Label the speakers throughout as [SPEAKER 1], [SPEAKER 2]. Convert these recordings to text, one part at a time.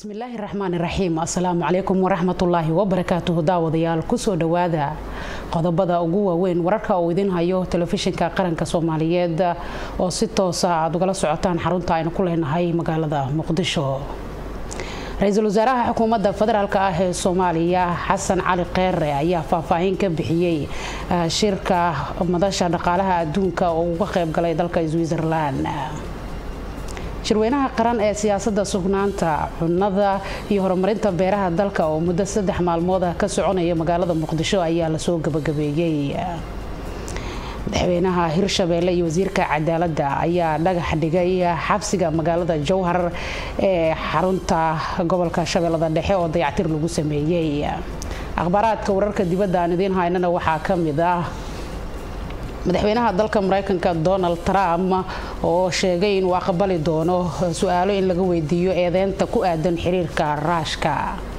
[SPEAKER 1] bismillaahi raxmaan raxiim assalaamu calaykum waraxmatullaahi wabarakaatuhu daawadayaal kusoo dhowaada qodobada ugu waaweyn wararka uu idin hayo telefishinka qaranka soomaaliyeed oo si toosa aad ugala socotaan xarunta aynu ku leenahay magaalada muqdisho ra-iisul wasaaraha xukuumadda federaalk ah ee soomaaliya xasan cali kheyre ayaa faahfaahin ka bixiyey shirka madasha dhaqaalaha adduunka oo uga qaybgalay dalka switzerland shirweynaha qaran ee siyaasadda sugnaanta cunnada iyo horumarinta beeraha dalka oo muddo saddex maalmood ah ka soconaya magaalada muqdisho ayaa lasoo gabagabeeyey madaxweynaha hirshabeelle iyo wasiirka cadaaladda ayaa dhagax dhigay xabsiga magaalada jowhar ee xarunta gobolka shabeellada dhexe oo dayactir lagu sameeyey akhbaaraadka wararka dibadda aan idiin haynana waxaa ka mid ah madaxweynaha dalka mareykanka donald trump oo sheegay inuu aqbali doono su-aalo in laga weydiiyo eedeynta ku aadan xiriirka raashka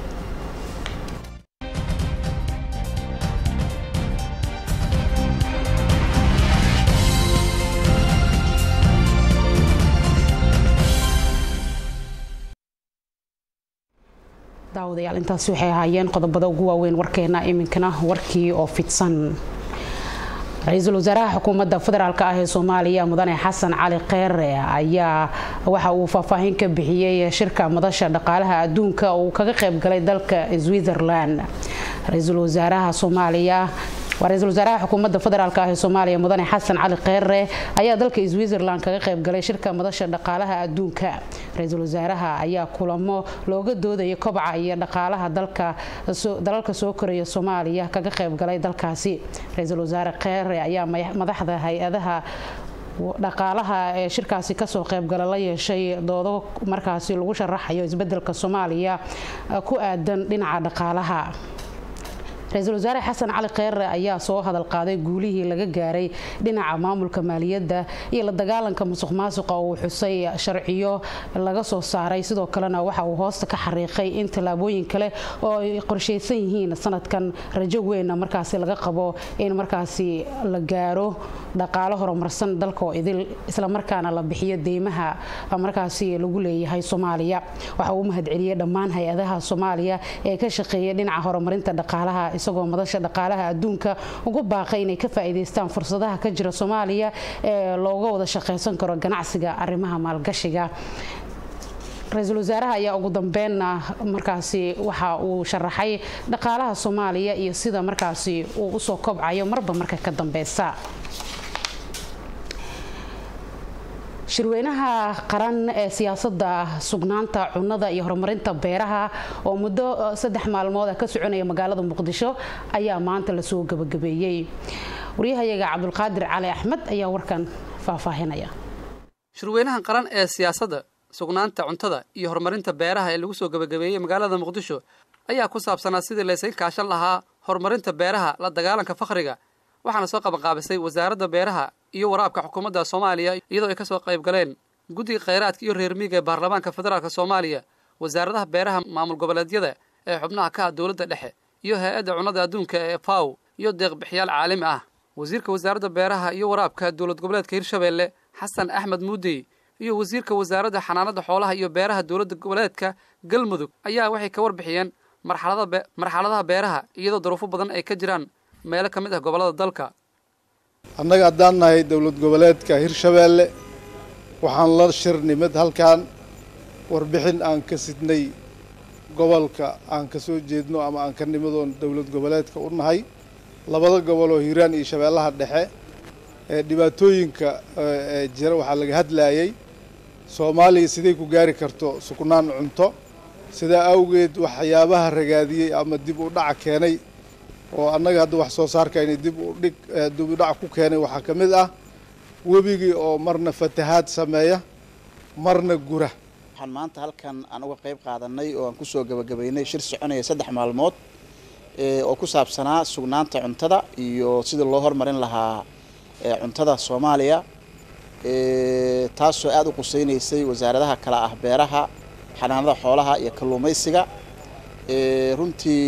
[SPEAKER 1] daawadayaal intaasi waxay ahaayeen qodobada ugu waaweyn warkeena iminkana warkii oo fidsan ra-iisul wasaaraha xukuumadda federaalk ah ee soomaaliya mudane xasan cali kheyre ayaa waxa uu faahfaahin ka bixiyey shirka madasha dhaqaalaha adduunka uu kaga qayb galay dalka switzerland ra-iisul wasaaraha soomaaliya waa ra-iisul wasaaraha xukuumadda federaalk ah ee soomaaliya mudane xasan cali kheyre ayaa dalka switzerland kaga qayb galay shirka madasha dhaqaalaha adduunka ra-iisul wasaaraha ayaa kulamo looga doodaya kobaca iyo dhaqaalaha dalalka soo koraya soomaaliya kaga qayb galay dalkaasi ra-iisul wasaare kheyre ayaa madaxda hay-adaha dhaqaalaha ee shirkaasi kasoo qaybgala la yeeshay doodo markaasi lagu sharaxayo isbedelka soomaaliya ku aadan dhinaca dhaqaalaha ra-iisul wasaare xasan cali kheyre ayaa soo hadal qaaday guulihii laga gaaray dhinaca maamulka maaliyadda iyo la dagaalanka musuq maasuqa uu xusay sharciyo laga soo saaray sidoo kalena waxa uu hoosta ka xariiqay in tallaabooyin kale oo ay qorshaysan yihiin sanadkan rajo weynna markaasi laga qabo in markaasi la gaaro dhaqaalo horumarsan dalka oo idil islamarkaana la bixiyo deymaha markaasi lagu leeyahay soomaaliya waxa uu mahadceliyey dhammaan hay-adaha soomaaliya ee ka shaqeeya dhinaca horumarinta dhaqaalaha isagoo madasha dhaqaalaha adduunka ugu baaqay inay ka faa'iidaystaan fursadaha ka jira soomaaliya ee looga wada shaqaysan karo ganacsiga arrimaha maalgashiga ra-iisul wasaaraha ayaa ugu dambeynna markaasi waxa uu sharaxay dhaqaalaha soomaaliya iyo sida markaasi uu usoo kobcayo marba marka ka dambeysa shirweynaha qaran ee siyaasadda sugnaanta cunnada iyo horumarinta beeraha oo muddo saddex maalmood ah ka soconaya magaalada muqdisho ayaa maanta lasoo gabagabeeyey waryahayaga cabdulqaadir cali axmed ayaa warkan faahfaahinaya
[SPEAKER 2] shirweynahan qaran ee siyaasadda sugnaanta cuntada iyo horumarinta beeraha ee lagu soo gabagabeeyey magaalada muqdisho ayaa ku saabsanaa sidii laysaga kaashan lahaa horumarinta beeraha la dagaalanka fakhriga waxaana soo qabanqaabisay wasaaradda beeraha iyo waraabka xukuumadda soomaaliya iyadoo ay ka soo qayb galeen guddiga khayraadka iyo reer miiga ee baarlamaanka federaalk soomaaliya wasaaradaha beeraha maamul goboleedyada ee xubnaha ka ah dowladda dhexe iyo hay-adda cunnada adduunka ee faw iyo deeqbixiyaal caalami ah wasiirka wasaaradda beeraha iyo waraabka dowlad goboleedka hirshabeelle xasan axmed muudey iyo wasiirka wasaaradda xanaanada xoolaha iyo beeraha dowladda goboleedka galmudug ayaa waxay ka warbixiyeen marxaladaha beeraha iyadoo daruufo badan ay ka jiraan meelo ka mid ah gobollada dalka
[SPEAKER 3] annaga haddaan nahay dowlad goboleedka hirshabeelle waxaan la shir nimid halkan warbixin aan ka sidnay gobolka aan ka soo jeedno ama aan ka nimidoon dowlad goboleedka u nahay labada gobol oo hiiraan iyo shabeellaha dhexe ee dhibaatooyinka ee jira waxaa laga hadlaayay soomaaliya siday ku gaari karto sugnaan cunto sidaa awgeed waxyaabaha ragaadiyey ama dib u dhaca keenay oo annaga hadda wax soo saarkayni dib u dhig dib u dhac ku keenay waxaa ka mid ah webigii oo marna fatahaad sameeya marna gura
[SPEAKER 4] waxaan maanta halkan aan uga qayb qaadanay oo aan kusoo gabagabaynay shir soconaya saddex maalmood oo ku saabsanaa sugnaanta cuntada iyo sidii loo hormarin lahaa cuntada soomaaliya taasoo aada u qusaynaysay wasaaradaha kale ah beeraha xanaanada xoolaha iyo kalluumaysiga runtii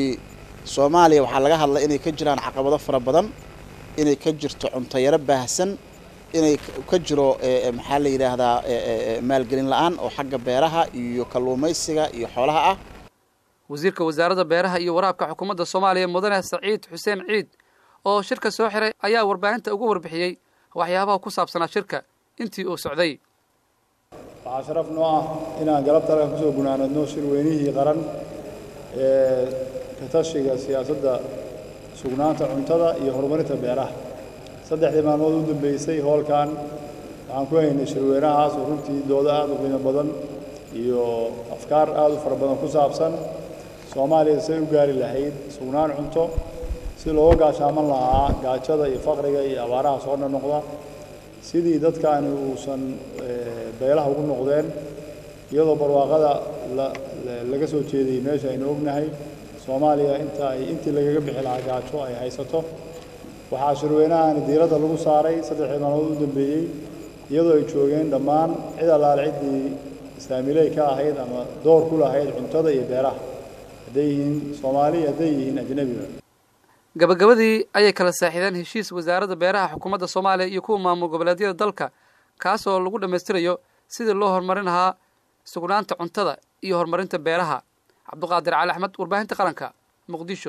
[SPEAKER 4] soomaaliya waxaa laga hadlay inay ka jiraan caqabado fara badan inay ka jirto cunto yaro baahsan inay ka jiro maxaa la yidhaahdaa maalgelin la-aan oo xagga beeraha iyo kalluumaysiga iyo xoolaha ah
[SPEAKER 2] wasiirka wasaaradda beeraha iyo waraabka xukuumadda soomaaliya mudane saciid xuseen ciid oo shirka soo xiray ayaa warbaahinta ugu warbixiyey waxyaabaha ku saabsanaa shirka intii uu socday
[SPEAKER 5] waxaa sharaf noo ah inaan galabta halkan kusoo gunaanadno shirweynihii qaran ee katashiga siyaasadda sugnaanta cuntada iyo horumarinta beeraha saddexdii maalmood u dambeysay hoolkan waxaan ku haynay shirweynahaas oo runtii doodo aad u qiimo badan iyo afkaar aad u fara badan ku saabsan soomaaliya say u gaari lahayd sugnaan cunto si looga gaashaaman lahaa gaajada iyo faqriga iyo abaaraha soo noqnoqda sidii dadkaani uusan beelaha ugu noqdeen iyadoo barwaaqada laga soo jeedayay meesha aynu ognahay soomaaliya inta ay intii lagaga bixi lahaa gaajo ay haysato waxaa shirweynahani diiradda lagu saaray saddexdii maalmood u dambeeyey iyadoo ay joogeen dhammaan cid allaale ciddii islaamiley ka ahayd ama door ku lahayd cuntada iyo beeraha hadday yihiin soomaali hadday yihiin ajnebiga
[SPEAKER 2] gabagabadii ayay kala saaxiideen heshiis wasaaradda beeraha xukuumadda soomaaliya iyo kuwa maamul goboleedyada dalka kaasoo lagu dhammaystirayo sidii loo horumarin lahaa sugnaanta cuntada iyo horumarinta beeraha cabduqaadir cali axmed warbaahinta qaranka muqdisho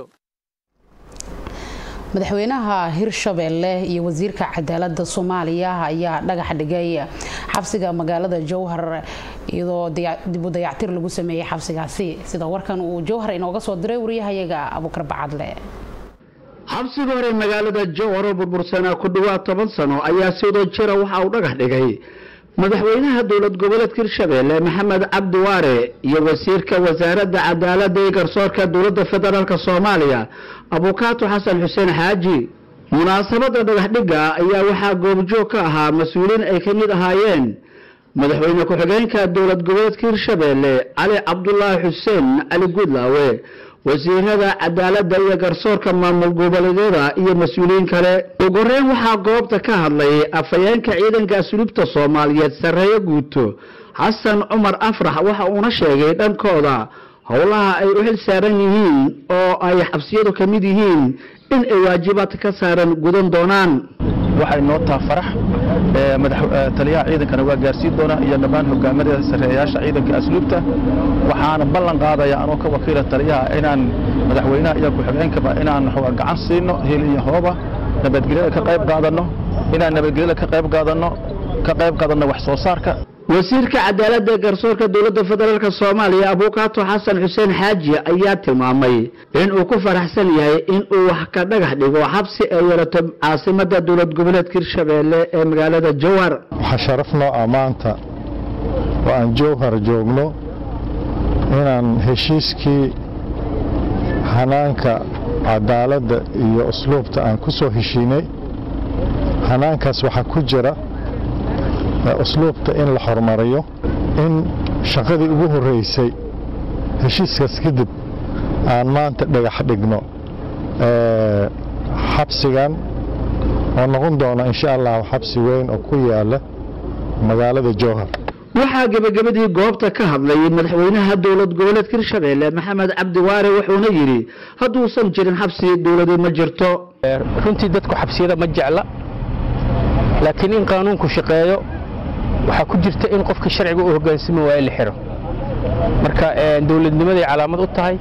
[SPEAKER 1] madaxweynaha hirshabeelle iyo wasiirka cadaaladda soomaaliya ayaa dhagax dhigay xabsiga magaalada jowhar iyadoo dib u dayactir lagu sameeyey xabsigaasi sida warkan uu jowhar inooga soo diray wariyahayaga abukar bacadle
[SPEAKER 6] xabsiga hore magaalada jowhar oo burbursanaa ku dhawaad toban sano ayaa sidoo jira waxa uu dhagax dhigay madaxweynaha dowlad goboleedka hirshabeelle maxamed cabdi waare iyo wasiirka wasaaradda cadaaladda iyo garsoorka dowladda federaalk soomaaliya abukaato xasan xuseen xaaji munaasabadda dhagaxdhigga ayaa waxaa goobjoog ka ahaa mas-uuliin ay ka mid ahaayeen madaxweyne ku-xigeenka dowlad goboleedka hirshabeelle cali cabdulaahi xuseen cali guudlaawe wasiirada cadaaladda iyo garsoorka maamul goboleedyada iyo mas-uuliyiin kale ugu horeyn waxaa goobta ka hadlay afhayeenka ciidanka asluubta soomaaliyeed sarreeyo guuto xasan cumar afrax waxa uuna sheegay dhankooda howlaha ay u xil saaran yihiin oo ay xabsiyadu ka mid yihiin in ay waajibaad ka saaran gudan doonaan
[SPEAKER 7] waxay noo taha farax taliyaha ciidankana waa gaarsiin doonaa iyo dhammaan hogaamada sarreeyayaasha ciidanka asluubta waxaana ballan qaadaya anoo ka wakiila taliyaha inaan madaxweynaha iyo ku-xigeenkaba inaan gacan siino hil iyo hooba nabadgelyada ka qayb qaadanno inaan nabadgelyada ka qayb qaadanno ka qayb qaadanno wax soo saarka
[SPEAKER 6] wasiirka cadaaladda ee garsoorka dowladda federaalk soomaaliya abukaato xasan xuseen xaaji ayaa tilmaamay in uu ku faraxsan yahay in uu wax ka dhagax dhigo xabsi ay yeelato caasimadda dowlad goboleedka hirshabeelle ee magaalada jowhar
[SPEAKER 8] waxaa sharaf noo ah maanta oo aan jowhar joogno inaan heshiiskii hanaanka cadaaladda iyo usluubta aan ku soo heshiinay hanaankaas waxaa ku jira usluubta in la horumariyo in shaqadii ugu horreysay heshiiskaas kadib aan maanta dhagax dhigno xabsigan oo noqon doona insha allah xabsi weyn oo ku yaala magaalada jowhar
[SPEAKER 6] waxaa gebagabadii goobta ka hadlay madaxweynaha dowlad goboleedka hirshabeelle maxamed cabdi waare wuxuuna yidhi hadduusan jirin xabsi dowladii ma jirto
[SPEAKER 9] runtii dadku xabsiyada ma jecla laakiin in qaanuunku shaqeeyo waxaa ku jirta in qofka sharciga u hogaansami waayo la xiro marka dowladnimaday calaamad u tahay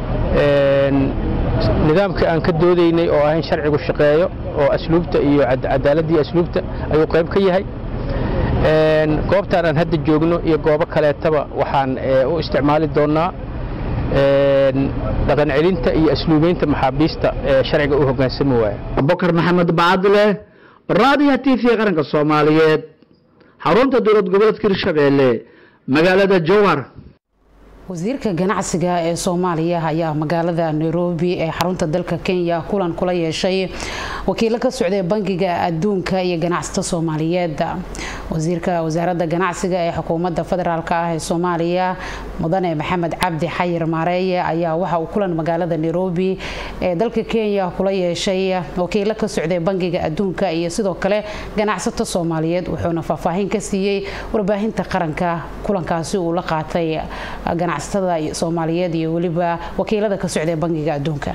[SPEAKER 9] nidaamka aan ka doodaynay oo ah in sharcigu shaqeeyo oo asluubta iyo cadaaladda iyo asluubta ayuu qayb ka yahay goobtaan aan hadda joogno iyo goobo kaleetaba waxaan u isticmaali doonnaa dhaqan celinta iyo asluubeynta maxaabiista ee sharciga u hogaansami waaya
[SPEAKER 6] abubakar maxamed bacadle raadiyaha t v qaranka soomaaliyeed xarunta dowlad goboleedka hirshabeelle magaalada jowhar
[SPEAKER 1] wasiirka ganacsiga ee soomaaliya ayaa magaalada nairobi ee xarunta dalka kenya kulan kula yeeshay wakiilo ka socday bangiga adduunka iyo ganacsato soomaaliyeed wasiirka wasaaradda ganacsiga ee xukuumadda federaalk ah ee soomaaliya mudane maxamed cabdi xayir maareeye ayaa waxa uu kulan magaalada nairobi ee dalka kenya kula yeeshay wakiilo ka socday bangiga adduunka iyo sidoo kale ganacsato soomaaliyeed wuxuuna faahfaahin ka siiyey warbaahinta qaranka kulankaasi uu la qaatay ganacsatada soomaaliyeed iyo weliba wakiilada ka socday bangiga adduunka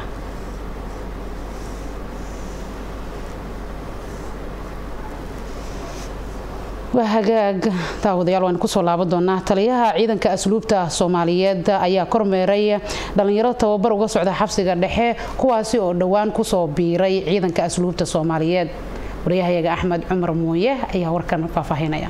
[SPEAKER 1] waa hagaag daawadayaal waan kusoo laaban doonaa taliyaha ciidanka asluubta soomaaliyeed ayaa kormeeray dhalinyaro tababar uga socda xabsiga dhexe kuwaasi oo dhowaan kusoo biiray ciidanka asluubta soomaaliyeed waryahayaga axmed cumar muuye ayaa warkan faahfaahinaya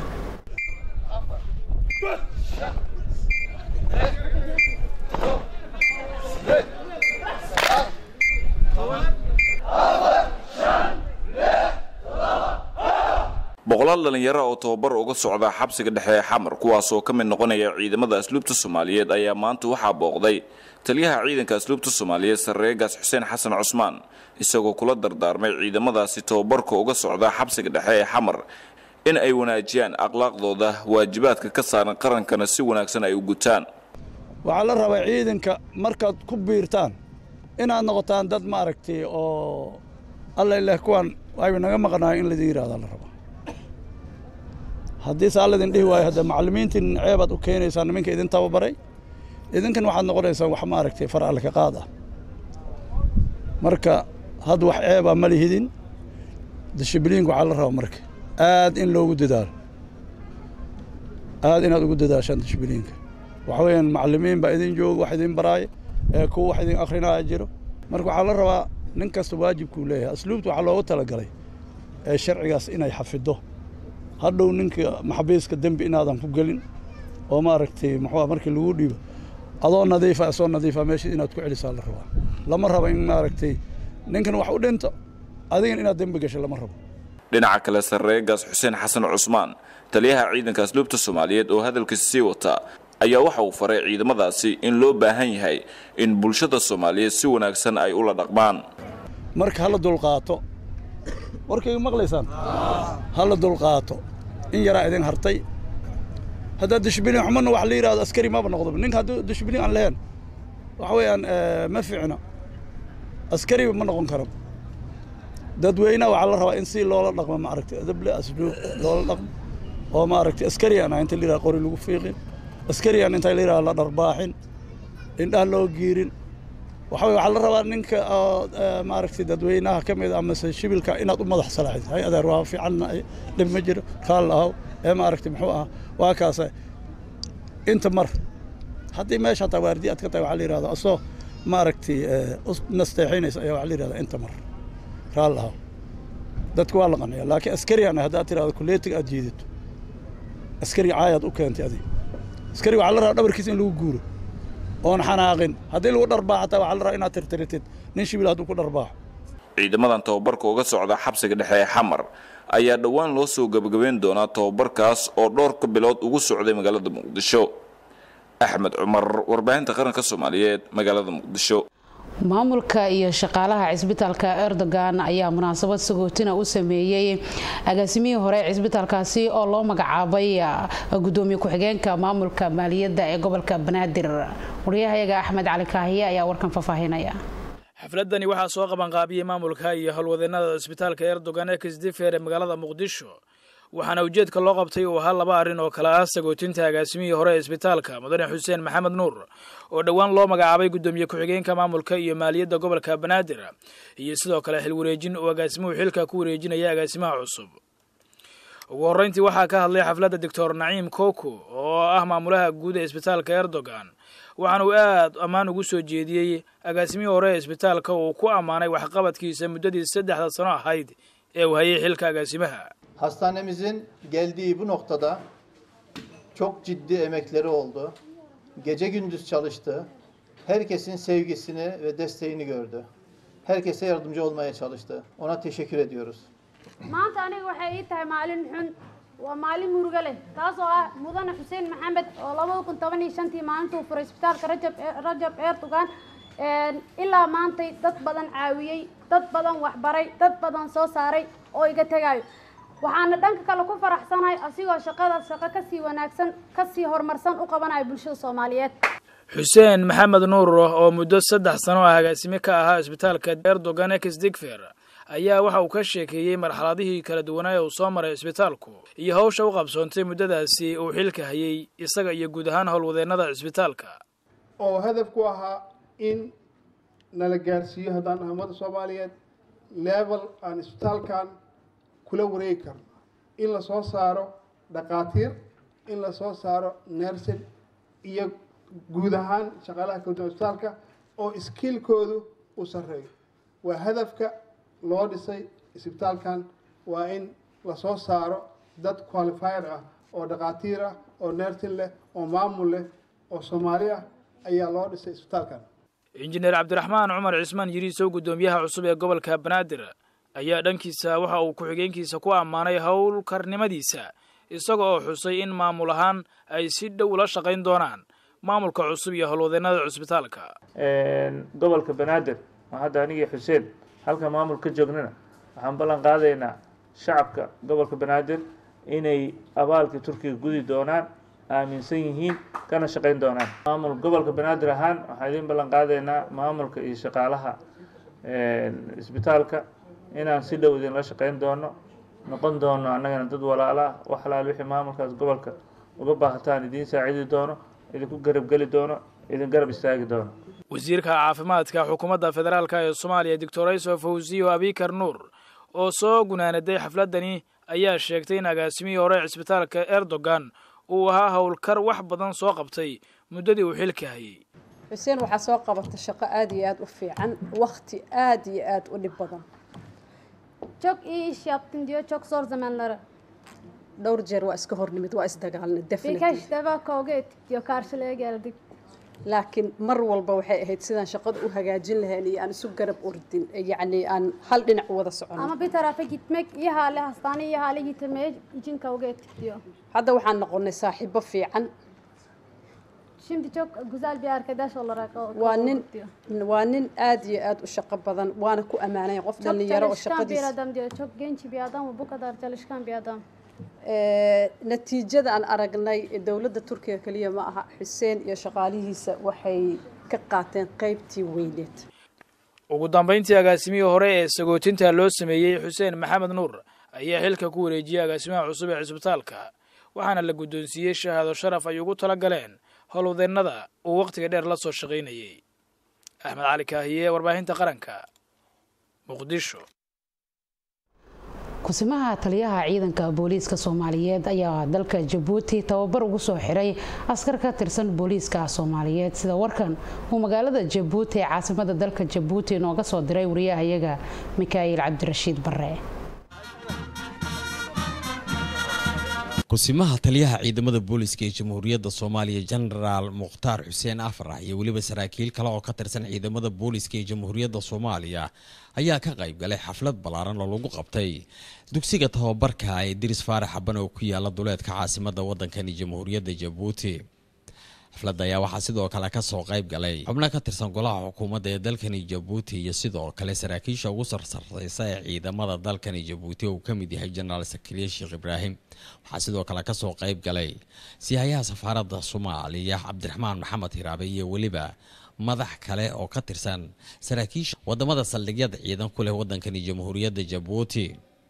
[SPEAKER 10] boqolaal dhalinyaro oo tababar uga socda xabsiga dhexe ee xamar kuwaasoo ka mid noqonaya ciidamada asluubta soomaaliyeed ayaa maanta waxaa booqday taliyaha ciidanka asluubta soomaaliyeed sarreegaas xuseen xasan cusmaan isagoo kula dardaarmay ciidamadaasi tababarka uga socda xabsiga dhexe ee xamar in ay wanaajiyaan akhlaaqdooda waajibaadka ka saaran qarankana si wanaagsan ay u gutaan
[SPEAKER 11] waxaa la rabaa ciidanka markaad ku biirtaan inaad noqotaan dad maaragtay oo alla ileh kuwan ayba naga maqnaayo in laidin yidhahdaa la rabaa haddii saa laydin dhihi waayo hadda macallimiintiin ceebaad u keenaysaa niminka idin tababaray idinkan waxaad noqonaysaan wax maaragtay far alle ka qaad ah marka hadda wax ceebaa ma lihidin dishibliinka waxaa la rabaa marka aad in loogu dadaalo aad inaad ugu dadaashaan dishibliinka waxa weeyaan macallimiin baa idin jooga wax idin baraaya ee kuwa wax idin akrinaya jiro marka waxaa la rabaa nin kasta waajibkuu leeyahay asluubta waxaa loogu talagalay ee sharcigaas inay xafido hadhow ninka maxabiiska dembi inaadan ku gelin oo maaragtay muxuu markii lagu dhiibo adoo nadiifa soo nadiifa meeshii inaad ku celisaa la rabaa lama rabo in maaragtay ninkan wax u dhinto adigan inaad dembi gasho lama rabo
[SPEAKER 10] dhinaca kale sarreegaas xuseen xasan cusmaan taliyaha ciidanka asluubta soomaaliyeed oo hadalkiisa sii wata ayaa waxa uu faray ciidamadaasi in loo baahan yahay in bulshada soomaaliyeed si wanaagsan ay ula dhaqmaan
[SPEAKER 11] marka hala dulqaato warkayga maqlaysaan hala dulqaato in yaraa idin hartay haddaad dishbilin xumana wax la yidhahdo askari maba noqdoba ninka hadduu dishbilin aan lahayn waxa weeyaan ma fiicna askariba ma noqon karo dadweynaha waxaa la rabaa in si loola dhaqmo maaragtay adable asluub loola dhaqmo oo maaragtay askari aan inta la yidhahdo qori lagu fiiqin askari aan inta la yidhahdo la dharbaaxin indhaha loo giirin waxa weye waxaa la rabaa ninka oo maaragtay dadweynaha ka mid amase shibilka inaad u madax salaaxid hay adeer waa fiicanna dhib ma jiro kaal ahaw ee maaragtay muxuu ahaa waa kaasa inta mar haddii meesha hataa waardiya aad ka tahay waxaa la yidhahda asoo maaragtay nasteexinaysa ayaa waxaa la yidhahda inta mar kaal ahaw dadka waa la qanciya laakiin askari aan haddaad tirahdo kuleetiga aad jiidato askari caayaad u keentay adiga askari waxaa la rabaa dhabarkiisa in lagu guuro oon xanaaqin haddii lagu dharbaax hataa waxaa la rabaa inaad tirtiritid nin shibil hadduu ku dharbaaxo
[SPEAKER 10] ciidamadan tababarka uga socda xabsiga dhexe ee xamar ayaa dhowaan loo soo gebagabeyn doonaa tababarkaas oo dhowrka bilood ugu socday magaalada muqdisho axmed cumar warbaahinta qaranka soomaaliyeed magaalada muqdisho
[SPEAKER 1] maamulka iyo shaqaalaha cisbitaalka erdogan ayaa munaasabad sagootina u sameeyey agaasimihii hore cisbitaalkaasi oo loo magacaabay gudoomiye ku-xigeenka maamulka maaliyadda ee gobolka banaadir waryahayaga axmed cali kaahiye ayaa warkan faahfaahinaya
[SPEAKER 12] xafladani waxaa soo qabanqaabiyey maamulka iyo howlwadeenada cisbitaalka erdogan ee kisdifer ee magaalada muqdisho waxaana ujeedka loo qabtay uu ahaa laba arrin oo kale ah sagootinta agaasimihii hore ee isbitaalka mudane xuseen maxamed nuur oo dhowaan loo magacaabay guddoomiye ku-xigeenka maamulka iyo maaliyadda gobolka banaadir iyo sidoo kale xil wareejin uu agaasimuhu xilka ku wareejinaya agaasimaha cusub ugu horreyntii waxaa ka hadlay xafladda doctor naciim koko oo ah maamulaha guud ee isbitaalka erdogan waxaana uu aad ammaan ugu soo jeediyey agaasimihii hore ee isbitaalka uu ku ammaanay waxqabadkiisa muddadii saddexda sano ahayd ee uu hayay xilka agaasimaha
[SPEAKER 13] Hastanemizin geldiği bu noktada çok ciddi emekleri oldu. Gece gündüz çalıştı. Herkesin sevgisini ve desteğini gördü. Herkese yardımcı olmaya çalıştı. Ona teşekkür ediyoruz.
[SPEAKER 14] maanta aniga waxay ii tahay maalin xun waa maalin murugo leh taasoo ah mudane xuseen maxamed oo labada kun toban iyo shantii maalintuu furay isbitaalka rajab rajab erdogan ilaa maantay dad badan caawiyey dad badan waxbaray dad badan soo saaray oo iga tegaayo waxaana dhanka kale ku faraxsanahay asigoo shaqada shaqo kasii wanaagsan kasii horumarsan u qabanayo bulshada soomaaliyeed
[SPEAKER 12] xuseen maxamed nuur oo muddo saddex sano ah agaasime ka ahaa isbitaalka erdogan exdigfer ayaa waxa uu ka sheekeeyey marxaladihii kala duwanaa uu soo maray isbitaalku iyo hawsha u qabsoontay muddadaasi uu xilka hayay isaga iyo guud ahaan howlwadeennada isbitaalka
[SPEAKER 15] oo hadaf ku ahaa in nala gaarsiiyo haddaan ahamada soomaaliyeed level aan isbitaalkan kula wareegi karno in la soo saaro dhaqaatiir in lasoo saaro nersin iyo guud ahaan shaqaalaha kawta isbitaalka oo iskiilkoodu u sarreeyo waa hadafka loo dhisay isbitaalkan waa in lasoo saaro dad qualifier ah oo dhaqaatiir ah oo nersin leh oo maamul leh oo soomaali ah ayaa loo dhisay isbitaalkan
[SPEAKER 12] injineer cabdiraxmaan cumar cismaan yiriisow guddoomiyaha cusub ee gobolka banaadir ayaa dhankiisa waxa uu ku-xigeenkiisa ku ammaanay howlkarnimadiisa isaga oo xusay in maamul ahaan ay si dhow ula shaqayn doonaan maamulka cusub iyo howlwadeennada cusbitaalka
[SPEAKER 16] gobolka banaadir oo hadda anigii xuseen halka maamul ka joognana waxaan ballan qaadaynaa shacabka gobolka banaadir inay abaalkii turkiga gudi doonaan aaminsan yihiin kana shaqayn doonaan maamul gobolka banaadir ahaan waxaan idiin ballan qaadaynaa maamulka iyo shaqaalaha isbitaalka inaan si dhow idinla shaqayn doono noqon doono annagana dad walaalo ah wax alaal wixii maamulkaas gobolka uga baahataan idiin saacidi doono idinku garab geli doono idin garab istaagi doono
[SPEAKER 12] wasiirka caafimaadka xukuumadda federaalk ee soomaaliya doctor iso fawsiyo abikar nuur oo soo gunaanaday xafladani ayaa sheegtay in agaasimihii hore cisbitaalka erdogan uu ahaa howlkar wax badan soo qabtay muddadii uu xilka hayay
[SPEAKER 17] xuseen waxaa soo qabata shaqo aada iyo aada u fiican wakti aada iyo aada u dhib badan
[SPEAKER 14] Çok iyi iş yaptın diyor çok zor zamanları.
[SPEAKER 17] dhowr jeer waa iska hornimid waa isdagaalnay definitely
[SPEAKER 14] Birkaç defa kavga ettik diyor karşılığa geldik.
[SPEAKER 17] laakiin mar walba waxay ahayd sidaan shaqada u hagaajin lahayn iyo aan isu garab ordin yacni aan hal dhinac wada socono
[SPEAKER 14] Ama bir tarafa gitmek iyi hale hastane iyi hale getirmeye için kavga ettik diyor.
[SPEAKER 17] hadda waxaan noqonay saaxiibo fiican
[SPEAKER 14] Şimdi çok güzel bir arkadaş olarak o-
[SPEAKER 17] waa
[SPEAKER 14] kabul
[SPEAKER 17] nin
[SPEAKER 14] diyor.
[SPEAKER 17] waa nin aada iyo aada u shaqo badan waana ku ammaanaya qof
[SPEAKER 14] Çok
[SPEAKER 17] dhalinyaro oo
[SPEAKER 14] çalışkan bir
[SPEAKER 17] shaqadiisa
[SPEAKER 14] adam diyor. Çok genç bir adam ve bu kadar çalışkan bir adam.
[SPEAKER 17] Ee, natiijada aan aragnay ee dowladda turkiga keliya ma aha xuseen iyo shaqaalihiisa waxay ka qaateen qaybtii weyneed
[SPEAKER 12] ugu dambayntii agaasimihii hore ee sagootinta loo sameeyey xuseen maxamed nuur ayaa xilka ku wareejiyey agaasimaha cusub ee cisbitaalka waxaana la guddoonsiiyey shahaado sharaf ay ugu tala galeen howlwadeennada uu wakhtiga dheer la soo shaqaynayey axmed cali kaahiye warbaahinta qaranka muqdisho
[SPEAKER 1] kusimaha taliyaha ciidanka booliiska soomaaliyeed ayaa dalka jabuuti tababar ugu soo xiray askar ka tirsan booliiska soomaaliyeed sida warkan uu magaalada jabuuti ee caasimada dalka jabuuti inooga soo diray wariyahayaga mikaa'iil cabdirashiid bare
[SPEAKER 18] kusimaha taliyaha ciidamada booliska ee jamhuuriyadda soomaaliya jenaraal mukhtaar xuseen afrax iyo weliba saraakiil kale oo ka tirsan ciidamada booliska ee jamhuuriyadda soomaaliya ayaa ka qayb galay xaflad ballaaran oo lagu qabtay dugsiga tababarka ee diris faarax xaban oo ku yaala duleedka caasimada waddankani jamhuuriyadda jabuuti xafladda ayaa waxaa sidoo kale kasoo qayb galay xubno ka tirsan golaha xukuumadda ee dalkani jabuuti iyo sidoo kale saraakiisha ugu sarsareysa ee ciidamada dalkani jabuuti oo uu ka mid yahay jenaraal sakariye sheekh ibraahim waxaa sidoo kale kasoo qayb galay siyahayaha safaaradda soomaaliya cabdiraxmaan maxamed hiraabe iyo weliba madax kale oo ka tirsan saraakiisha wadamada saldhigyada ciidan ku leh wadankani jamhuuriyadda jabuuti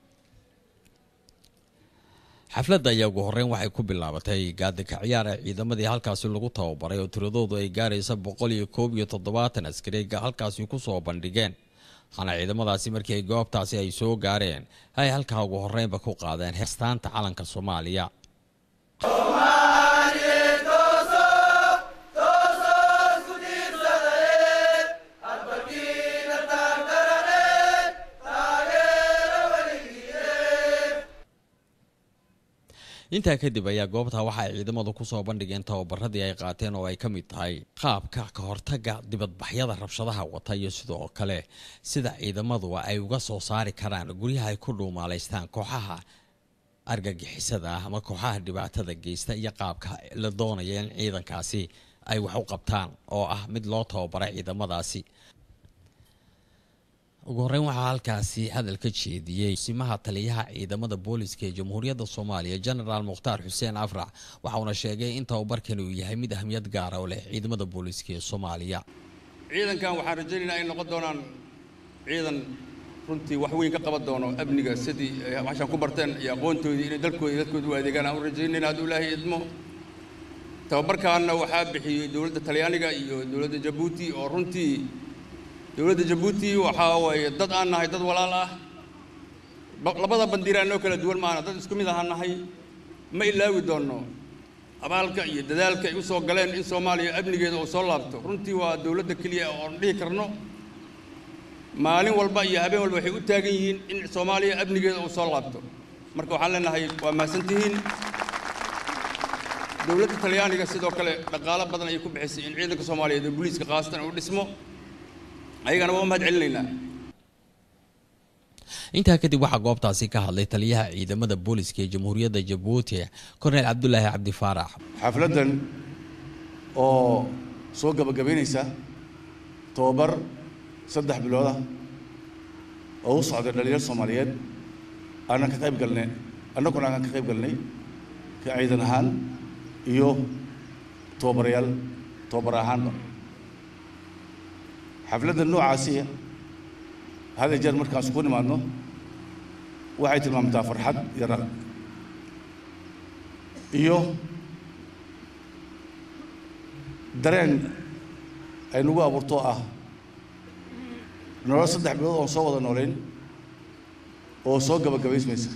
[SPEAKER 18] xafladda ayaa ugu horeyn waxay ku bilaabatay gaadika ciyaar ee ciidamadii halkaasi lagu tababaray oo tiradoodu ay gaaraysa boqol iyo koob iyo toddobaatan askari ay halkaasi kusoo bandhigeen waxaana ciidamadaasi markii ay goobtaasi ay soo gaareen ay halkaa ugu horeynba ku qaadeen heestaanta calanka soomaaliya intaa kadib ayaa goobta waxa ay ciidamadu kusoo bandhigeen tababaradii ay qaateen oo ay ka mid tahay qaabka ka hortaga dibadbaxyada rabshadaha wata iyo sidoo kale sida ciidamadu ay uga soo saari karaan guryaha ay ku dhuumaalaystaan kooxaha argagixisada ah ama kooxaha dhibaatada geysta iyo qaabka la doonaya in ciidankaasi ay wax u qabtaan oo ah mid loo tababaray ciidamadaasi ugu horeyn waxaa halkaasi hadal ka jeediyey simaha taliyaha ciidamada booliska ee jamhuuriyadda soomaaliya jenaraal mukhtaar xuseen afrax waxauna sheegay in tababarkani uu yahay mid ahmiyad gaara oo leh ciidamada booliska ee soomaaliya
[SPEAKER 19] ciidankan waxaan rajaynaynaa ay noqon doonaan ciidan runtii wax weyn ka qaban doono amniga sidii waxaan ku barteen iyo aqoontoodii inay dalkooda iyo dadkooda u adeegaan aan u rajaynayna hadduu ilaahay idmo tababarkaanna waxaa bixiyey dowladda talyaaniga iyo dowladda jabuuti oo runtii dowladda jabuuti waxaa waaye dad aan nahay dad walaal ah labada bandiiraan noo kala duwan maana dad isku mid ahaan nahay ma ilaawi doonno abaalka iyo dadaalka ay u soo galeen in soomaaliya amnigeeda uu soo laabto runtii waa dowladda keliya oon dhihi karno maalin walba iyo habeen walba waxay u taagan yihiin in soomaaliya amnigeeda uu soo laabto marka waxaan leenahay waa mahadsantihiin dowladda talyaaniga sidoo kale dhaqaalo badan ayay ku bixisay in ciidanka soomaaliyeed oo booliiska khaasatan uu dhismo ayagana waa u mahad celinaynaa
[SPEAKER 18] intaa kadib waxaa goobtaasi ka hadlay taliyaha ciidamada booliska ee jamhuuriyadda jabuuti korneyl cabdulaahi cabdi faarax
[SPEAKER 20] xafladdan oo soo gabagabaynaysa tobabar saddex bilood ah oo u socday dhalinyar soomaaliyeed aanan ka qayb galnay annaguna aan ka qayb galnay ka ciidan ahaan iyo tobabarayaal tobabar ahaanba xafladda noocaasi hada jeer markaan isku nimaadno waxay tilmaamtaa farxad iyo raq iyo dareen ay nagu abuurto ah nolol saddex bilood oon soo wada noolayn oo soo gabagabaysmaysa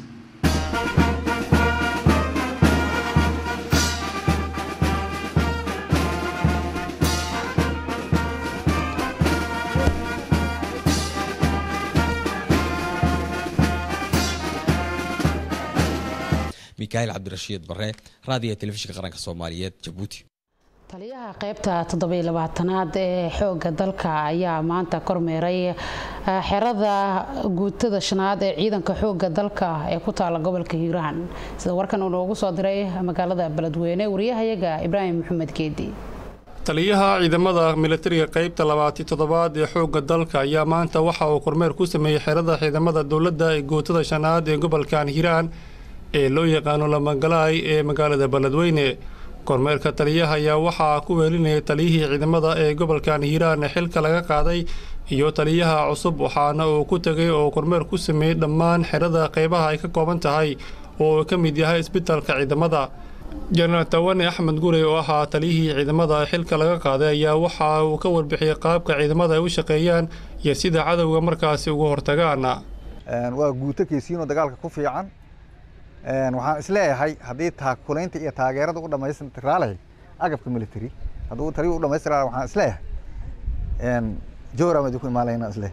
[SPEAKER 18] mikael cabdirashiid bare raadiga telefishinka qaranka soomaaliyeed jabuuti
[SPEAKER 1] taliyaha qaybta toddobiyo labaatanaad ee xooga dalka ayaa maanta kormeeray xerada guutada shanaad ee ciidanka xooga dalka ee ku taala gobolka hiiraan sida warkan uu noogu soo diray magaalada beledweyne wariyahayaga ibraahim maxamed geedi
[SPEAKER 21] taliyaha ciidamada militariga qaybta labaati toddobaad ee xoogga dalka ayaa maanta waxa uu kormeer ku sameeyey xerada ciidamada dowladda ee guutada shanaad ee gobolkan hiiraan ee loo yaqaano lamagalaay ee magaalada beledweyne kormeerka taliyaha ayaa waxaa ku weelinayay taliyihii ciidamada ee gobolkan hiiraan ee xilka laga qaaday iyo taliyaha cusub waxaana uu ku tegay oo kormeer ku sameeyey dhammaan xerada qaybaha ay ka kooban tahay oo uu ka mid yahay isbitaalka ciidamada jenaraal tawane axmed gurey oo ahaa taliyihii ciidamada xilka laga qaaday ayaa waxa uu ka warbixiyey qaabka ciidamada ay u shaqeeyaan iyo sida cadowga markaasi uga hortagaan
[SPEAKER 22] waa guuto keesiinoo dagaalka ku fiican waxaan isleeyahay haddii taakulaynta iyo taageerada u dhammaystiraalahay agabka military hadduu taliyu u dhammaystiraala waxaan isleeyahay jowra madi ku imaanlayna isleeyahay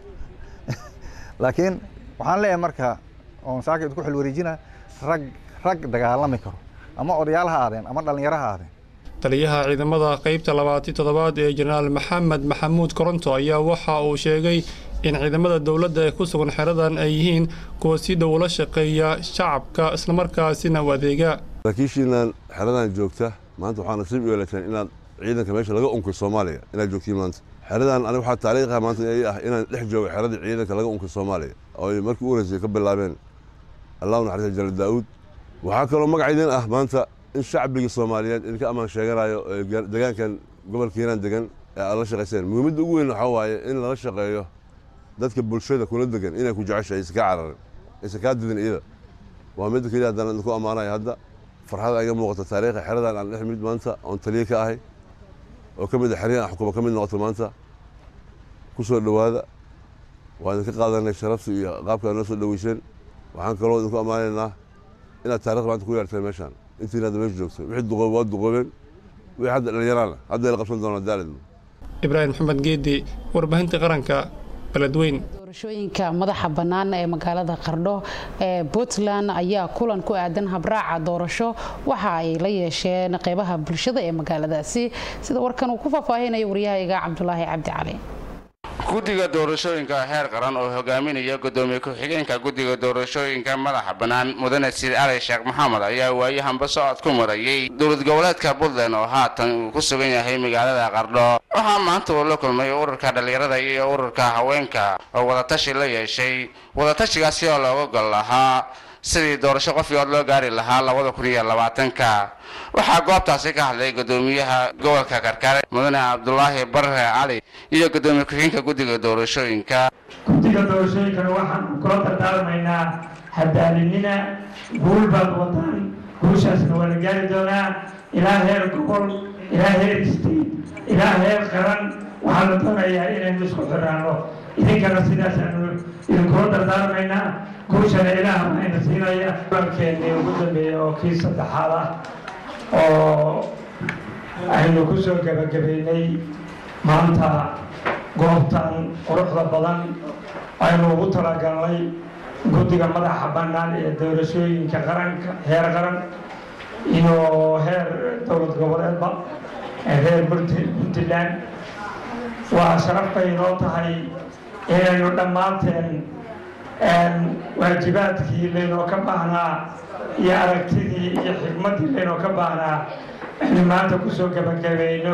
[SPEAKER 22] laakiin waxaan leeyahay marka oon saaka idinku xilwareejina rag rag dagaalami karo ama odayaal ha aadeen ama dhallinyaro ha aadeen
[SPEAKER 21] taliyaha ciidamada qaybta labaati toddobaad ee jenaraal maxamed maxamuud koronto ayaa waxa uu sheegay in ciidamada dowladda ee ku sugan xeradan ay yihiin kuwa si dhow ula shaqeeya shacabka islamarkaasina u adeega
[SPEAKER 23] saraakiishiinan xeradan joogta maanta waxaa nasiib u yeelateen inaad ciidanka meesha laga unkay soomaaliya inaad joogtiin maanta xeradan aniga waxaa taariikha maanta ay ah inaan dhex joogo xeradii ciidanka laga unkay soomaaliya oo ay markii u horeysay ka bilaabeen allahu naxariista jalaal daa'uud waxaa kaloo magacaydin ah maanta in shacbiga soomaaliyeed idinka ammaan sheeganayo degaankan gobolka hiiraan degan ee aad la shaqayseen muhiimadda ugu weyn waxaa waaye in lala shaqeeyo dadka bulshada kula degan inay ku jeceshahay aysan kaa cararin aysan kaa didin iyada waa midda keliya haddaan idinku ammaanaya hadda farxada iga muuqata taariikha xeradan aan dhex mid maanta oon taliye ka ahay oo ka mid a xeryahan xukuma ka mid noqoto maanta ku soo dhowaada waa idinka qaadanay sharafta iyo qaabka aad noo soo dhoweyseen waxaan kaloo idinku ammaanaynaa inaad taarikhda maanta ku yeerteen meeshaan intiina hadda meesha joogto wixii duqoob waa duqoobeen wixii hadda dhallinyaraana hadda la qabsan doonaa daalidno
[SPEAKER 21] ibraahim maxamed geedi warbaahinta qaranka beledweyn
[SPEAKER 1] doorashooyinka madaxa bannaan ee magaalada qardho ee puntland ayaa kulan ku aadan habraaca doorasho waxa ay la yeesheen qeybaha bulshada ee magaaladaasi sida warkan uu ku faahfaahinaya waryahayga cabdulaahi cabdi cali
[SPEAKER 24] guddiga doorashooyinka heer qaran oo hogaaminaya gudoomiye ku-xigeenka guddiga doorashooyinka madaxa bannaan mudane siid cali sheekh maxamed ayaa waayahanba socod ku marayay dowlad goboleedka puntland oo haatan uu ku sugan yahay magaalada qardho waxaa maanta uu la kulmay ururka dhallinyarada iyo ururka haweenka oo wadatashi la yeeshay wadatashigaasi oo looga gol lahaa sidii doorasho qofyood loo gaari lahaa labada kun iyo labaatanka waxaa goobtaasi ka hadlay gudoomiyaha gobolka karkare mudane cabdulaahi barre cali iyo gudoomiye ku-xigeenka guddiga doorashooyinka
[SPEAKER 25] guddiga doorashooyinkana waxaan kula dardaarmaynaa hadaalinina guul baad wadaan guushaasna waa la gaari doonaa ilaa heer gobol ilaa heer state ilaa heer qaran waxaa la doonayaa inaynu isku xiraano idinkana sidaasaanu idinkula dardaarmaynaa guushana ilaah ayna siinaya kulankeennii ugu dambeeya oo kii saddexaad ah oo aynu ku soo gebagabaynay maanta goobtan quruxda badan aynu ugu talagalnay guddiga madaxa bannaan ee doorashooyinka qaranka heer qaran iyo heer dowlad goboleedba reer puntland waa sharaf bay inoo tahay inaynu dhammaanteen waajibaadkii laynoo ka baahnaa iyo aragtidii iyo xikmaddii laynoo ka baahnaa aynu maanta kusoo gebagabayno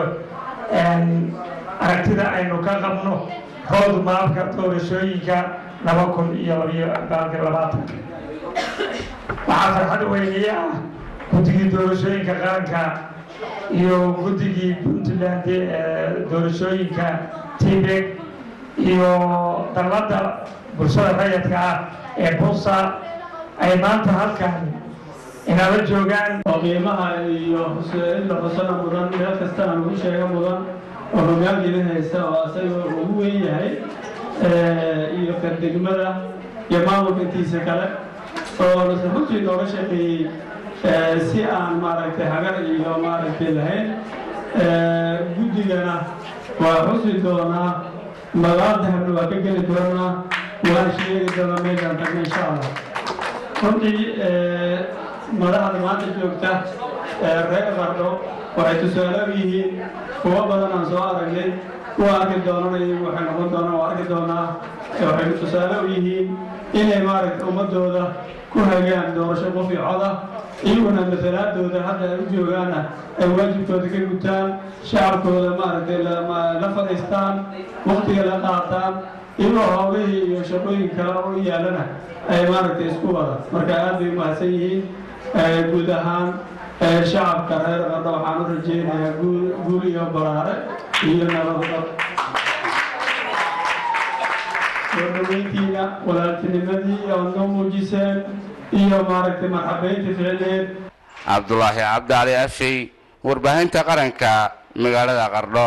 [SPEAKER 25] aragtida aynu ka qabno rood maabka doorashooyinka laba kun iyo labayo labaatanka waxaa farxad weyniye ah guddigii doorashooyinka qaranka iyo guddigii puntland ee doorashooyinka tibek iyo dalladda bulshada rayadka ah ee busa ay maanta halkan inala joogaan
[SPEAKER 2] oo qiimaha iyo in la xusana mudan meel kasta aan ugu sheega mudan oo hoggaankeeda haysta oo asaga ugu weyn yahay iyo kardegmada iyo maamulka intiisa kale oo nase runtii nooga shaqeeyey si aan maaragtay hagar iyo maaragtay lahayn guddigana waa xusi doonaa magaal dahabna waa ka geli doonaa waan sheegi doonaa meeshaan tagna insha allah runtii madaxda maanta joogta reer qardho waxay tusaale u yihiin kuwo badan aan soo aragnay kuwa arki doonana iyagu waxay noqon doonaan waa arki doonaa waxay tusaale u yihiin inay maaragtay ummadooda ku hagaan doorasho qof iyo coda iyaguna masalaadooda hadda ay u joogaana ay waajibkooda ka gutaan shacabkooda maaragtay la fadhiistaan waktiga la qaataan iyagoo howlihii iyo shaqooyin kale oo u yaalana ay maaragtay isku wada marka aad bay umahadsan yihiin guud ahaan shacabka reer qardho waxaan u rajeynayaa guul iyo baraare iyo nabadba soo dhaweyntiina walaaltinimadii oo noo muujiseen iyo maaragtay marxabeynta ficneed
[SPEAKER 24] cabdulaahi cabdicali afey warbaahinta qaranka magaalada qardho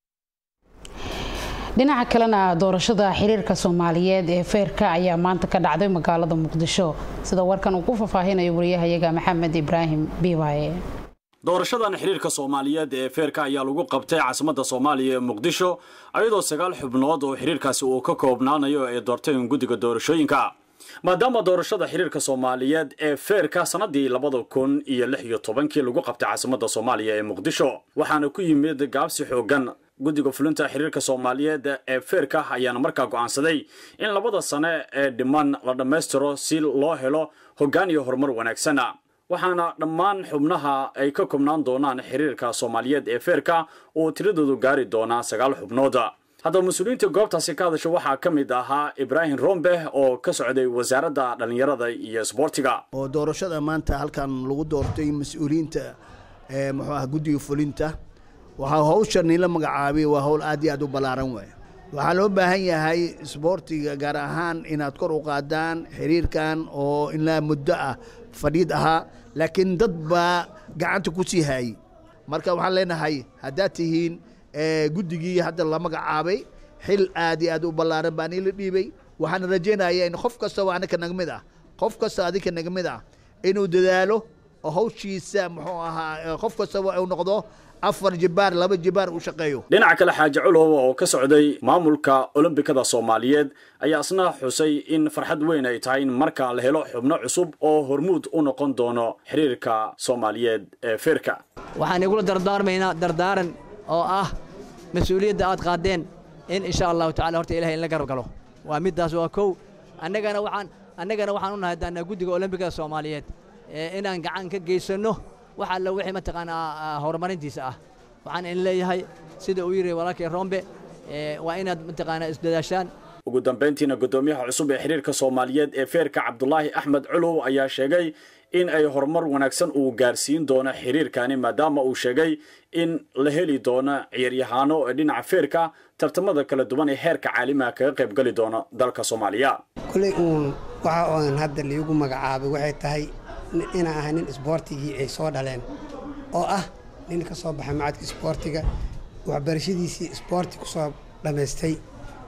[SPEAKER 1] dhinaca kalena doorashada xiriirka soomaaliyeed ee feerka ayaa maanta ka dhacday magaalada muqdisho sida warkan uu ku faahfaahinayo wariyahayaga maxamed ibraahim biiwaaye
[SPEAKER 3] doorashadan xiriirka soomaaliyeed ee feerka ayaa lagu qabtay caasimadda soomaaliya ee muqdisho ayadoo sagaal xubnood oo xiriirkaasi uu ka koobnaanayo ay doorteen guddiga doorashooyinka maadaama doorashada xiriirka soomaaliyeed ee feerka sannadii labada kun iyo lix iyo tobankii lagu qabtay caasimadda soomaaliya ee muqdisho waxaana ku yimid gaabsi xoogan guddiga fulinta xiriirka soomaaliyeed ee feerka ayaana markaa go'aansaday in labada sane ee dhiman la dhammaystiro si loo helo hoggaan iyo horumar wanaagsana waxaana dhammaan xubnaha ay ka koobnaan doonaan xiriirka soomaaliyeed ee feerka oo tiradoodu gaari doonaa sagaal xubnood haddaba mas-uuliyiinta goobtaasi ka hadasha waxaa ka mid ahaa ibraahim rombe oo ka socday wasaaradda dhallinyarada iyo sboortiga
[SPEAKER 4] oo doorashada maanta halkan lagu doortay mas-uuliyiinta muxuu ah guddiga fulinta waxaa hawshan la magacaabay waa hawl aad iyo aad u ballaaran waay waxaa loo baahan yahay sboortiga gaar ahaan inaad kor u qaadaan xiriirkan oo ilaa muddo ah fadhiid ahaa laakiin dad baa gacanta ku sii haayey marka waxaan leenahay haddaad tihiin guddigii hadda la magacaabay xil aad iyo aad u ballaaran baan ila dhiibay waxaan rajaynayaa in qof kastaba anaka naga mid ah qof kasta adinka naga mid ah inuu dadaalo oo hawshiisa muxuu ahaa qof kastaba uu noqdo afar jibaar laba jibaar uu shaqeeyo
[SPEAKER 3] dhinaca kale xaaji culow oo ka socday maamulka olombikada soomaaliyeed ayaa isna xusay in farxad weyn ay tahay in marka la helo xubno cusub oo hormuud u noqon doono xiriirka soomaaliyeed ee feerka
[SPEAKER 5] waxaan igula dardaarmaynaa dardaaran oo ah mas-uuliyadda aad qaadeen in insha allahu tacala horta ilahay in la garab galo waa middaas waa kow annagana waxaan annagana waxaan u nahay daanaa guddiga olombikada soomaaliyeed inaan gacan ka geysanno wax alla wixii mataqaanaa horumarintiisa ah waxaan in leeyahay sida uu yidhi walaalkay rombe waa inaad mataqaanaa isdadaashaan
[SPEAKER 3] ugu dambayntiina guddoomiyaha cusub ee xiriirka soomaaliyeed ee feerka cabdulaahi axmed culow ayaa sheegay in ay horumar wanaagsan uu gaarsiin doono xiriirkani maadaama uu sheegay in la heli doono ciyaaryahaano ee dhinaca feerka tartamada kala duwan ee heerka caalamiga kaga qayb gali doona dalka soomaaliya
[SPEAKER 7] kuley uun waxa oon hadda liigu magacaabay waxay tahay inaan ahay nin isboortigii ay soo dhaleen oo ah nin ka soo baxay macadka isboortiga waxbarashadiisii isboorti ku soo dhammaystay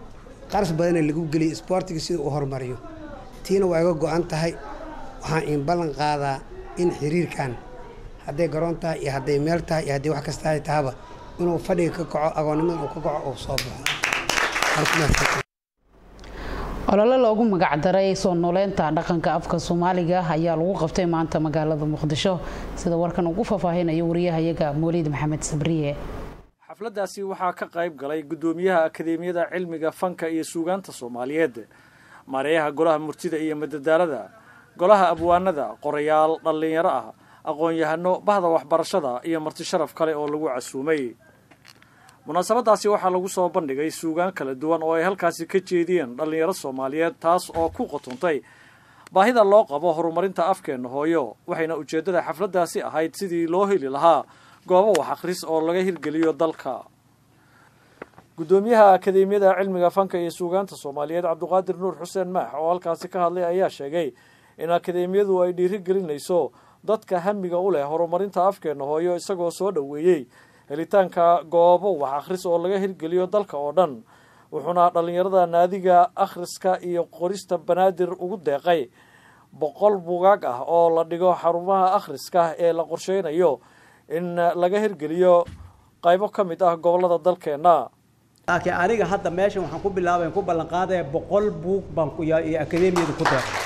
[SPEAKER 7] qarash badana lagu geliyo isboortiga sida uu horumariyo tiina waa iga go-an tahay waxaan in ballan qaadaa in xiriirkan hadday garoon tahay iyo hadday meel tahay iyo hadday wax kasta ay tahaba inuu fadhiga ka kaco agoonnimada uu ka kaco uu soo baxo
[SPEAKER 1] olole loogu magacdaray soo nooleynta dhaqanka afka soomaaliga ayaa lagu qabtay maanta magaalada muqdisho sida warkan ugu faahfaahinayo wariyahayaga mooliid maxamed sabriye
[SPEAKER 6] xafladdaasi waxaa ka qayb galay guddoomiyaha akadeemiyada cilmiga fanka iyo suugaanta soomaaliyeed maareeyaha golaha murtida iyo madadaalada golaha abwaanada qorayaal dhallinyaro ah aqoon-yahano bahda waxbarashada iyo marti sharaf kale oo lagu casuumay munaasabadaasi waxaa lagu soo bandhigay suugaan kala duwan oo ay halkaasi ka jeediyeen dhallinyaro soomaaliyeed taas oo ku qotontay baahida loo qabo horumarinta afkeenna hooyo waxayna ujeeddada xafladdaasi ahayd sidii loo heli lahaa goobo wax akhris oo laga hirgeliyo dalka guddoomiyaha akadeemiyada cilmiga fanka iyo suugaanta soomaaliyeed cabdiqaadir nuur xuseen maax oo halkaasi ka hadlay ayaa sheegay in akadeemiyadu ay dhiirigelinayso dadka hamiga u leh horumarinta afkeenna hooyo isagoo soo dhoweeyey helitaanka goobo wax akhris oo laga hirgeliyo dalka oo dhan wuxuuna dhallinyarada naadiga akhriska iyo qorista banaadir ugu deeqay boqol bugaag ah oo la dhigo xarumaha akhriska ee la qorsheynayo in laga hirgeliyo qaybo ka mid ah gobollada dalkeenna
[SPEAKER 8] laakiin aniga hadda meeshan waxaan ku bilaabay ku ballan qaadaya boqol buug baan ku iyo akadeemiyada ku deeqay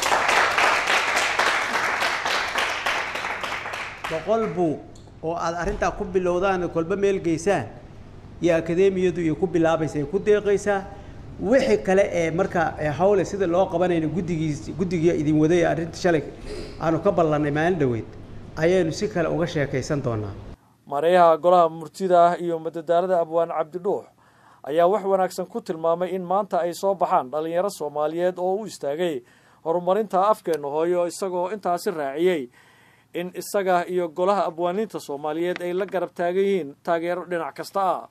[SPEAKER 8] boqol buug oo aad arrintaa ku bilowdaan kolba meel geysaan iyo akadeemiyadu iyo ku bilaabaysa ay ku deeqaysaa wixii kale ee marka hawle sida loo qabanayno guddigiis guddigii idin waday arrinta shalay aanu ka ballannay maalin dhoweyd ayaynu si kale uga sheekaysan doonaa
[SPEAKER 6] maareeyaha golaha murtida ah iyo madadaalada abwaan cabdidhuux ayaa wax wanaagsan ku tilmaamay in maanta ay soo baxaan dhallinyaro soomaaliyeed oo u istaagay horumarinta afkeenna hooyo isagoo intaasi raaciyey in isaga iyo golaha abwaaniinta soomaaliyeed ay la garab taagan yihiin taageero dhinac kasta ah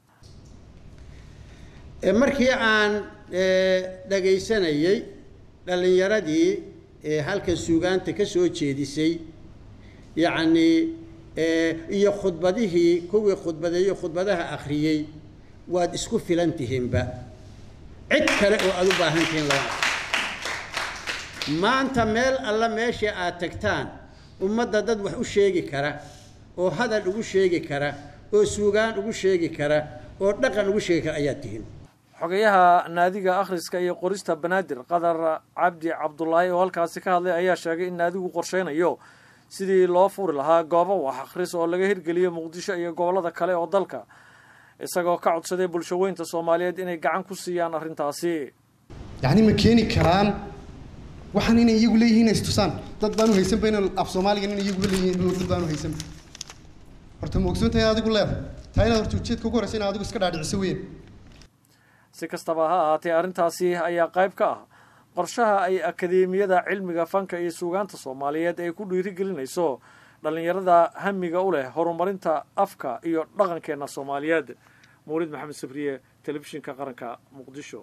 [SPEAKER 9] markii aan dhagaysanayey dhallinyaradii halkan suugaanta ka soo jeedisay yacnii iyo khudbadihii kuwii khudbadeeyo khudbadaha akhriyey waad isku filan tihiinba cid kale oo aada u baahan tihiin lama maanta meel alla meesha aad tagtaan ummadda dad wax u sheegi kara oo hadal ugu sheegi kara oo suugaan ugu sheegi kara oo dhaqan ugu sheegi kara ayaad tihiin
[SPEAKER 6] xogayaha naadiga akhriska iyo qorista banaadir qadar cabdi cabdulaahi oo halkaasi ka hadlay ayaa sheegay in naadigu qorsheynayo sidii loo furi lahaa goobo wax akhris oo laga hirgeliyo muqdisho iyo gobollada kale oo dalka isagoo ka codsaday bulshaweynta soomaaliyeed inay gacan ku siiyaan arrintaasi
[SPEAKER 10] yacni ma keeni karaan waxaan inay iyagu leeyihiin istusaan dad baanu haysanba in af soomaaligan in iyagu leeyihiin dad baanu haysanba horta ma ogsoon tahay adigu leedahay taa inaad horta ujeedka ugu horreysa inaad adigu iska dhaadhiciso weyn
[SPEAKER 6] si kastaba ha ahaatee arrintaasi ayaa qayb ka ah qorshaha ay akadeemiyada cilmiga fanka iyo suugaanta soomaaliyeed ay ku dhiirigelinayso dhallinyarada hamiga u leh horumarinta afka iyo dhaqankeenna soomaaliyeed mawlid maxamed sabriye telefishinka qaranka muqdisho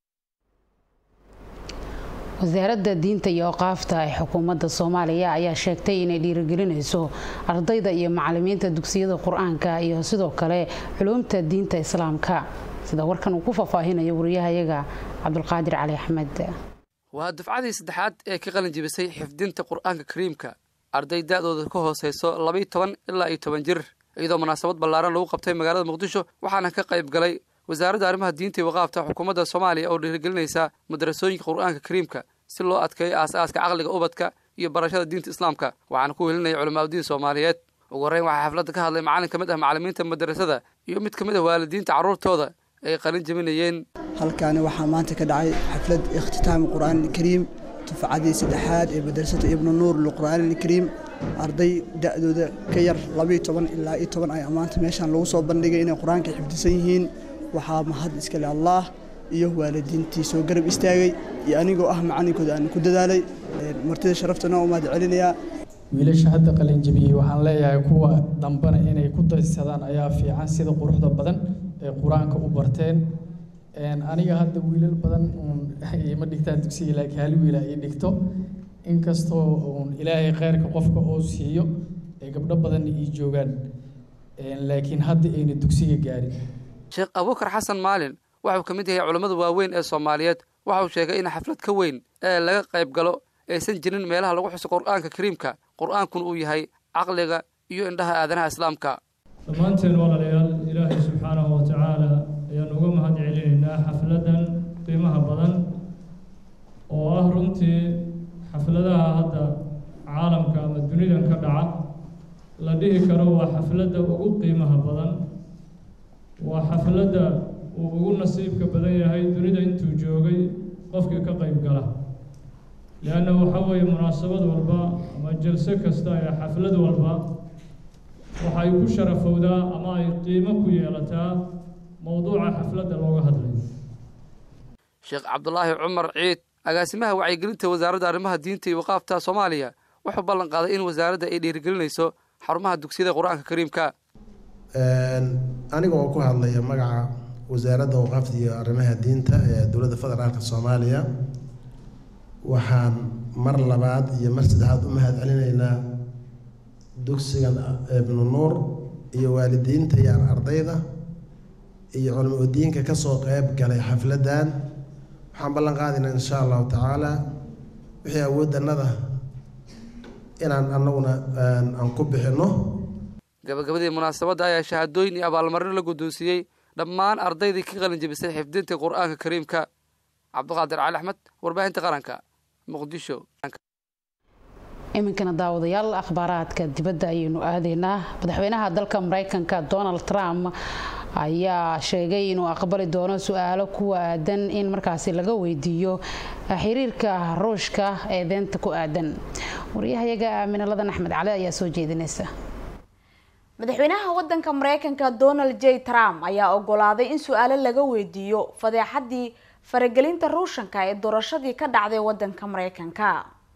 [SPEAKER 1] wasaaradda diinta iyo oqaafta ee xukuumadda soomaaliya ayaa sheegtay inay dhiirigelinayso ardayda iyo macalimiinta dugsiyada qur-aanka iyo sidoo kale culuumta diinta islaamka sida warkan uu ku faahfaahinayo wariyahayaga cabdulqaadir cali axmed
[SPEAKER 11] waa dufcadii saddexaad ee ka qalin jibisay xifdinta qur-aanka kariimka arday da-dooda ka hooseyso labaiyo toban ilaa iyo toban jir iyadoo munaasabad ballaaran lagu qabtay magaalada muqdisho waxaana ka qayb galay wasaaradda arrimaha diinta iyo waqaafta xukuumadda soomaaliya oo dhiirigelinaysa madarasooyinka qur-aanka kariimka si loo adkeeyo aas-aaska caqliga ubadka iyo barashada diinta islaamka waxaana ku welinaya culamaauddiin soomaaliyeed ugu horreyn waxaa xafladda ka hadlay macallin ka mid ah macallimiinta madarasada iyo mid ka mid ah waalidiinta carruurtooda ay qalin jebinayeen
[SPEAKER 26] halkaani waxaa maanta ka dhacay xaflad ikhtitaami qur'aan alkariim dufcadii saddexaad ee madrasada ibnu nuur liqur'aan alkariim arday da'dooda ka yar labayo toban ilaa iyo toban ayaa maanta meeshaan lagu soo bandhigay inay qur-aanka xifdisan yihiin waxaa mahad iskale allaah iyo waalidiintii soo garab istaagay iyo anigoo ah macallinkooda aan ku dadaalay martida sharaftana u mahad celinayaa
[SPEAKER 27] wiilasha hadda qalinjabiyey waxaan leeyahay kuwa dambena inay ku daysadaan ayaa fiican sida quruxda badan ee qur-aanka u barteen aniga hadda wiilal badan ima dhigtaan dugsiga laakiin hal wiila ay dhigto inkastoo ilaahay kheyrka qofka oo siiyo ee gabdho badan ii joogaan laakiin hadda ayna dugsiga gaarin
[SPEAKER 11] sheekh abuukar xasan maalin waxauu ka mid yahay culammada waaweyn ee soomaaliyeed waxa uu sheegay in xaflad ka weyn ee laga qayb galo aysan jirin meelaha lagu xuso qur'aanka kariimka qur'aankuna uu yahay caqliga iyo indhaha aadanaha islaamka
[SPEAKER 12] dhammaanteen walaalayaal ilaahay subxaanahu wa tacaala ayaan uga mahad celinaynaa xafladan qiimaha badan oo ah runtii xafladaha hadda caalamka ama dunidan ka dhaca la dhihi karo waa xafladda ugu qiimaha badan waa xafladda uu ugu nasiibka badan yahay dunida intuu joogay qofkii ka qayb gala leanna waxaa weeye munaasabad walba ama jalso kasta ee xaflad walba waxay ku sharafowdaa ama ay qiimo ku yeelataa mowduuca xafladda looga hadlayo
[SPEAKER 11] sheekh cabdulaahi cumar ciid agaasimaha wacyigelinta wasaaradda arrimaha diinta iyo waqaafta soomaaliya wuxuu ballan qaaday in wasaaradda ay dhiirigelinayso xarumaha dugsiyada qur-aanka kariimka
[SPEAKER 13] aniga oo ku hadlaya magaca wasaaradda waqaafta iyo arrimaha diinta ee dowladda federaalka soomaaliya waxaan mar labaad iyo mar saddexaad u mahad celinaynaa dugsigan ibnu nuur iyo waalidiinta iyo ardayda iyo culamo udiinka ka soo qeyb galay xafladdan waxaan ballan qaadaynaa insha allahu tacaala wixii awoodannada inaan annaguna aan ku bixinno
[SPEAKER 11] gabagabadii munaasabadda ayaa shahaadooyin iyo abaalmarino la guddoonsiiyey dhammaan ardaydii ka qalin jebisay xifdinta qur'aanka kariimka cabdiqaadir cali axmed warbaahinta qaranka muqdisho
[SPEAKER 1] iminkana daawadayaal akhbaaraadka dibadda ayaynu aadaynaa madaxweynaha dalka mareykanka donald trump ayaa sheegay inuu aqbali doono su-aalo ku aadan in markaasi laga weydiiyo xiriirka ruushka ee deenta ku aadan waryahayaga aaminaladan axmed cali ayaa soo jeedinaysa
[SPEAKER 14] madaxweynaha wadanka mareykanka donald j trump ayaa ogolaaday in su-aalo laga weydiiyo fadeexadii faragelinta ruushanka ee doorashadii ka dhacday wadanka mareykanka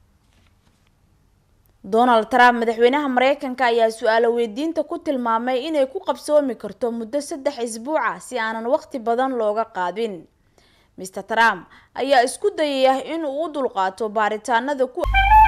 [SPEAKER 14] donald trump madaxweynaha mareykanka ayaa su-aalo weydiinta ku tilmaamay inay ku qabsoomi karto muddo saddex isbuuca si aanan waqti badan looga qaadin mr trump ayaa isku dayaya inuu u dulqaato baaritaanada ku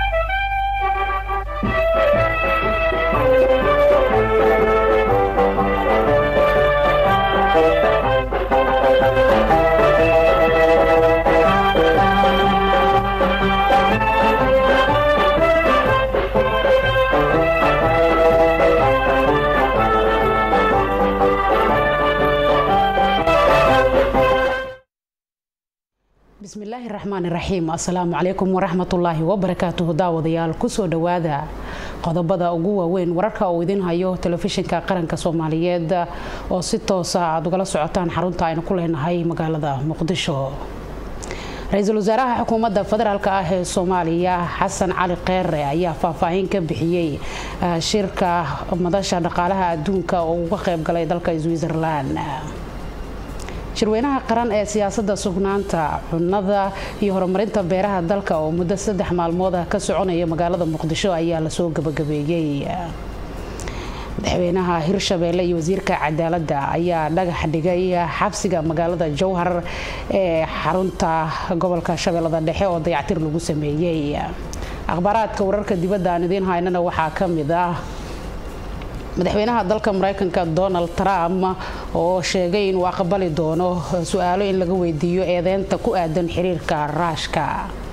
[SPEAKER 1] bismillaahi raxmaan iraxiim assalaamu calaykum waraxmatullaahi wabarakaatuhu daawadayaal kusoo dhowaada qodobada ugu waaweyn wararka uu idin hayo telefishinka qaranka soomaaliyeed oo si toosa aad ugala socotaan xarunta aynu ku leenahay magaalada muqdisho ra-iisul wasaaraha xukuumadda federaalk ah ee soomaaliya xasan cali kheyre ayaa faahfaahin ka bixiyey shirka madasha dhaqaalaha adduunka oo uga qayb galay dalka switzerland shirweynaha qaran ee siyaasadda sugnaanta cunnada iyo horumarinta beeraha dalka oo muddo saddex maalmood ah ka soconaya magaalada muqdisho ayaa lasoo gabagabeeyey madaxweynaha hirshabeelle iyo wasiirka cadaaladda ayaa dhagax dhigay xabsiga magaalada jowhar ee xarunta gobolka shabeellada dhexe oo dayactir lagu sameeyey akhbaaraadka wararka dibadda aan idiin haynana waxaa ka mid ah madaxweynaha dalka mareykanka donald trump oo sheegay inuu aqbali doono su-aalo in laga weydiiyo eedeynta ku aadan xiriirka raashka